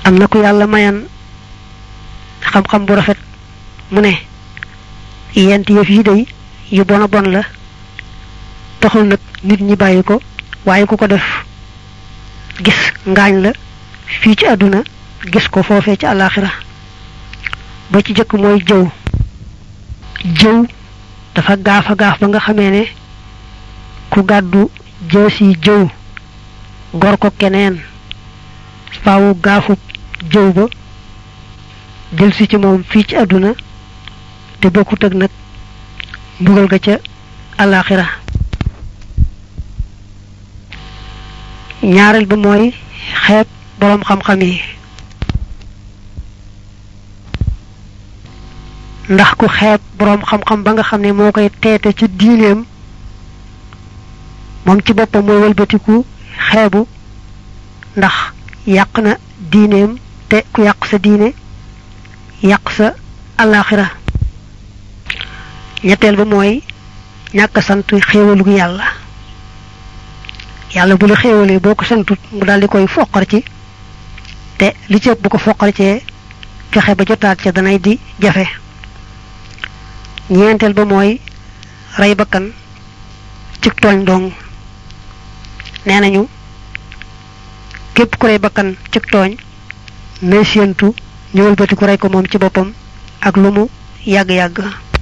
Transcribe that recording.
am na ku yàlla mayan xam-xam bu rafet mu ne yent yëf yi day yu bon a bon la taxul nag nit ñi bàyyi ko waaye ku ko def gis ngaañ la fii ci àdduna gis ko foofee ci àllaaxira ba ci jëkk mooy jëw jëw dafa gaaf a gaaf ba nga xamee ne ku gàddu jësi jëw gor ko keneen faawu gaafub jëw ba jël si ci moom fii ci àdduna te bokkut ak nag mbugal ga ca àllaaxira ñaareel ba mooy xeeb boroom xam-xam yi ndax ku xeeb boroom xam-xam ba nga xam ne moo koy teete ci diineem moom ci boppam mooy wëlbatiku xeebu ndax yàq na diineem te ku yàq sa diine yàq sa alaxira ñetteel ba mooy ñàkk sant xéewalu yàlla yàlla bu la xéewalee boo ko santut mu daal di koy foqar ci te li ci ëpp bu ko foqar cee fexe ba jotaat ca danay di jafe ñeenteel ba mooy rey bakkan ci tooñ dong nee nañu képp ku rey bakkan ci tooñ nay séentu ñëwal bati ku rey ko moom ci boppam ak lu mu yàgg-yàgg